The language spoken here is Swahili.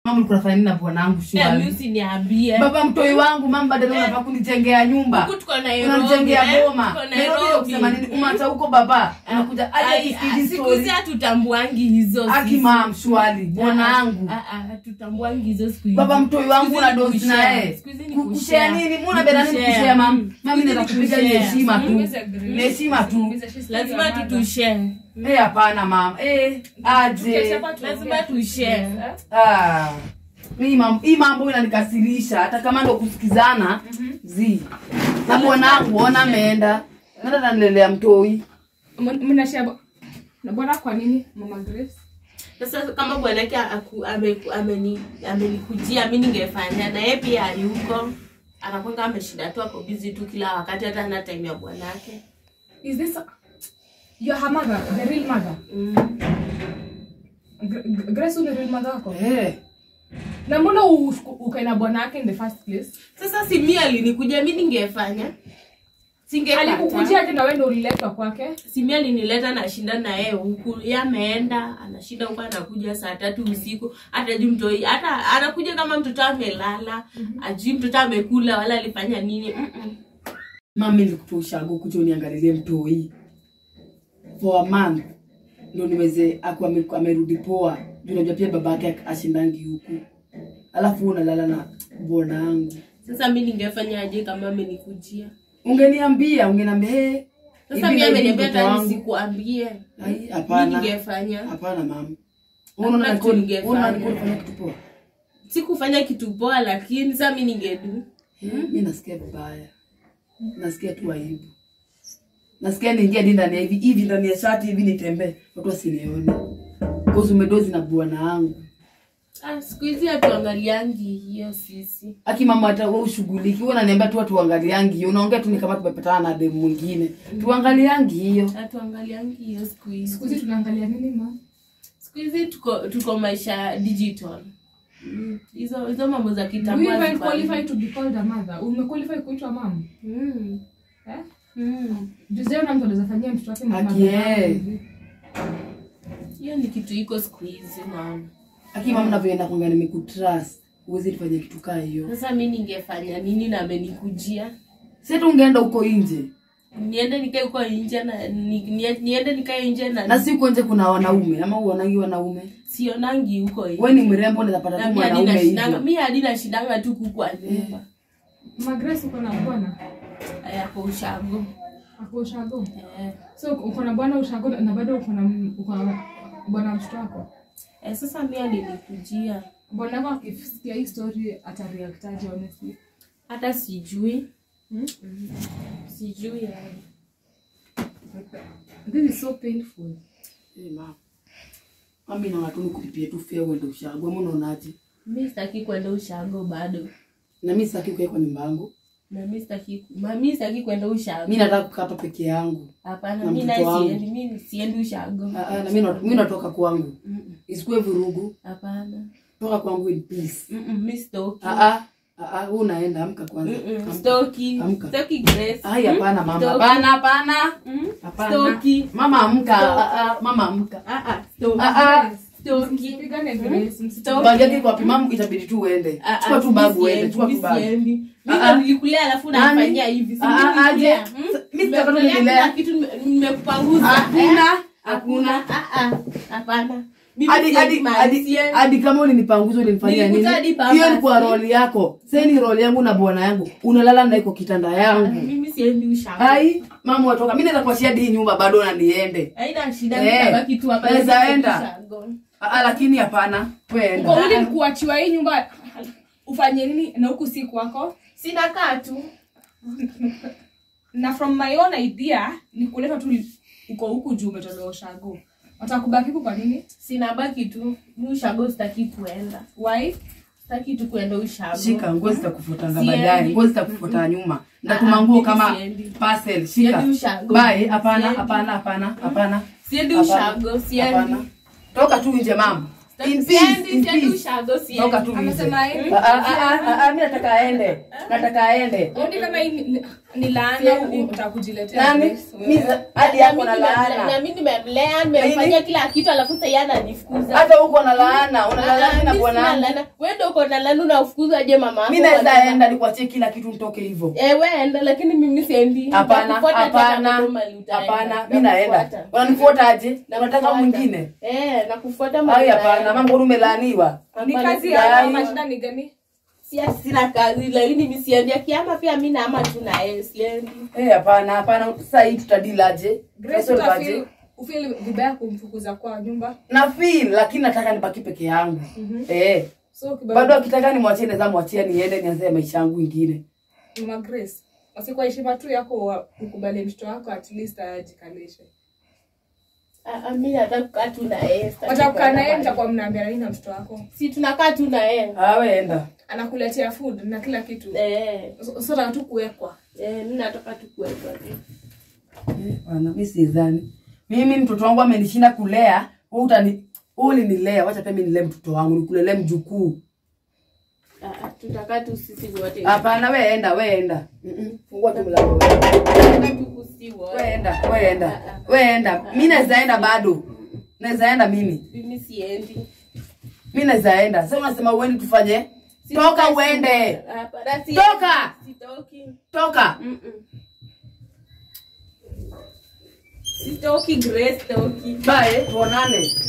mama ulikuwa unafanya nini na bwanangu Eh, shwari mi usiniambie baba mtoi wangu mama badala unataka kunijengea nyumba Huku tuko Nairobi, unanijengea eh, boma tuko Nairobi ndio kusema nini Nairobi. umata huko baba unakuja aje Ai, kusikiliza siku story hizi hatutambuangi hizo aki sisi. mam shwari bwanangu Ah, ah, ah, hatutambuangi hizo siku hizi. baba mtoi wangu Siku una hizi ni dosi kushare. naye Siku hizi ni Ku- kushare. kushare nini muna bela nini Kushare. kushare mam Mm. mami Siku hizi nataka ni kupiga ni kushare. heshima tu Mm. ni heshima tu lazima tutushare eh hapana mam eh aje lazima tushare Ah, hii mambo hii mambo inanikasirisha hata kama ndo kusikizana zi na bwanangu ona ameenda nenda nanilelea mtoi mnashia na bwana kwa nini mama Grace sasa kama bwanake aku- ame- ameni- amenikujia mi ningefanya na yeye pia ali huko anakwanga ameshinda tu ako bizi tu kila wakati hata ana time ya bwanake is this your her mother the real mother mm. Gr- Gr- Grace ni real mother wako eh na mbona u- ukae na bwana yake in the first place sasa si mi alinikuja mi ningefanya singekata alikukujia aje na wewe ndio uliletwa kwake simi alinileta nashinda na yeye huku ye ameenda anashinda huku anakuja saa tatu usiku hata juu mtoi hata anakuja kama mtoto amelala ajui mtoto amekula wala alifanya nini Mm-mm. mami nilikutoa ushago kuja uniangalilie mtoi for a month ndo niweze aku ame- amerudi poa juu najua pia baba yake ashindangi huku alafu wewe unalala na bwanangu sasa mi ningefanya aje kama amenikujia ungeniambia ungeniambia hey, sasa mi ameniambia tani sikuambie Ai, mi hapana ningefanya hapana mama Hakuna unaona kitu nilikuwa- ningefanya. unaona nilikuwa nafanya kitu poa sikufanya kitu poa lakini saa mi ningedu Eh, mi nasikia vibaya nasikia tu aibu nasikia niingia di ndani ya hivi hivi ndani ya shati hivi nitembee watu wasinione kozi umedozi na bwana wangu ah, siku hizi hatuangaliangi hiyo sisi aki mama hata wewe ushughuliki wewe unaniambia tu watu waangaliangi hiyo unaongea tu ni kama tumepatana na demu mwingine tuangaliangi hiyo hatuangaliangi hiyo siku hizi siku hizi tunaangalia nini ma siku hizi tuko tuko maisha digital Mm, hizo hizo mambo za do you kitambo even hazifanyi. qualify to be called a mother umequalify kuitwa mom Mm, eh mm. Juzeo na mtu anaweza fanyia mtoto wake mama Aki, eh. hivi. hiyo ni kitu iko siku hizi naona aki mama navyoenda kwanga nimekutrust uwezi nifanya kitu kaa hiyo sasa mi ningefanya nini na amenikujia si hata ungeenda huko nje niende nikae huko nje na ni, ni, niende nikae nje na, na si huko nje kuna wanaume ama uonangi wanaume sionangi huko nje. we ni mrembo unaweza pata Na tu mi hadi mwanaume nashindanga- hivyo mi hadi nashindanga tu kukwa nyumba Mama Grace uko na bwana yako ushago ako ushago eh. so uko na bwana ushago na bado uko na uko na bwana mtoto wako Eh, sasa mi alinikujia bwana wako akisikia hii story atareactaje honestly hata sijui Hmm? sijui yani this is so painful Eh, mama. mami naona tu nikulipie tu fea uende ushago ama unaonaje mi sitaki kwenda ushago bado na mi sitaki kukaa kwa nyumba yangu na mi sitaki ma- mi sitaki kwenda ushago mi nataka kukaa hapa peke yangu hapana na mi mtoto naye wangu. siendi mi siendi ushago Ah, ah, na mi na- mi natoka kwangu Mm-mm. isikuwe vurugu hapana toka kwangu in peace Mm-mm, mi sitoki Ah, ah, ah, ah, wewe unaenda amka kwanza Mm-mm, Amka. sitoki Amka. sitoki Grace. ai hapana mama Sitoki. hapana hapana Mm, hapana sitoki mama amka Ah, ah, mama amka Ah, ah, sitoki. Ah, ah. Sitoki. msipigane Grace Sitoki. msitoki bagi yako iko wapi mama itabidi tu uende Ah, ah, chukua tu mi babu uende siendi, chukua mi tu babu siendi. Mi Ah, ndo ah. nilikulea alafu Nani? nafanyia hivi si Ah, ah, mimi nilikulea, aje. mm? Mi sitaka tu Nimekulea nililea. kila kitu nime- nimekupanguza hakuna Eh? hakuna Ah, ah, hapana Mimi hadi siendi hadi mahali, hadi siendi. hadi kama ulinipanguza ulinifanyia nini Nilikuta hadi baba, hiyo ni kwa si? roli yako sasa ni roli yangu na bwana yangu unalala na iko kitanda yangu mimi siendi ushago ai mama watoka mimi naweza kuachia hii nyumba bado na niende haina shida Eh, nitabaki tu hapa naweza siendi enda. ushago. Ah, ah, lakini hapana weenda uko willing kuachiwa hii nyumba ufanye nini na huku si kwako sina kaa tu na from my own idea ni kuleta tu uko huku juu umetolewa ushago watakubaki huku kwa nini sina baki tu mi ushago sitaki kuenda why sitaki tu kuenda ushago shika nguo zitakufutanga Siendi. baadaye nguo zitakufuta nyuma Ah, ndatuma ah, nguo mimi kama siendi. parcel shika Siendi ushago. bye hapana Siendi. hapana hapana hapana siendi Hapana. ushago siendi Hapana. toka tu nje mama in peace siendi in siendi peace ushago toka siendi tu nje amesema hivi Ah, ah, ah, ah, ah, mi nataka aende nataka aende Oni kama hii ni- ni laana Siendi. utakujiletea nani Grace, wewe. Mimi za- hadi Na yako mimi na nimemlea- laana na mimi nimemlea nimemfanyia kila kitu alafu sasa yeye ananifukuza hata uko na laana una Ah, laana na mimi sina bwana laana. Wewe ndio uko na laana unafukuza je mama yako mimi naweza wanaenda? enda nikuachie kila kitu nitoke hivyo Eh, wewe enda lakini mimi siendi hapana Nitakufuata hata hapana kama mahali utaenda. hapana mi naenda Nakufuata. unanifuata aje na unataka Nakufuata. mwingine Eh, nakufuata ai mahali hapana utaenda. mambo umelaaniwa ni Hapana, kazi sijai. ya ama shida ni gani Sia- sina kazi lakini mimi siendi akiama pia mimi naama tu na yeye siendi Eh, hapana hapana sasa hii tutadilaje Grace Tutasolve aje? utafeel ufeel vibaya kumfukuza kwa nyumba na feel lakini nataka nibaki peke yangu eh so bado akitaka nimwachie naweza mwachia niende nianze maisha yangu ingine Mama Grace basi kwa heshima tu yako wa- ukubali mtoto wako at least ajikalishe Ah, ah, mimi nataka kukaa tu na yeye sitaki watakukaa kwenda naye mahali. mtakuwa mnaambia nini na mtoto wako si tunakaa tu na yeye awe enda anakuletea food na kila kitu eh So- so nataka tu kuwekwa eh mimi nataka tu kuwekwa tu Eh, bwana mi sidhani mimi mtoto wangu amenishinda kulea wewe utani wewe ulinilea wacha pia mimi nilee mtoto wangu nikulelee mjukuu Ah, ah, tutakaa tu sisi wote hapana we enda we enda Mm-mm. fungua tu mlango Tutakaa tu sisi wote we enda we enda we enda mi naweza enda bado naweza enda mimi mimi siendi mi naweza enda sasa unasema uendi tufanye toka uende Hapana, siendi. Toka! Sitoki. toka Mm-mm. Sitoki Grace, sitoki. bae tuonane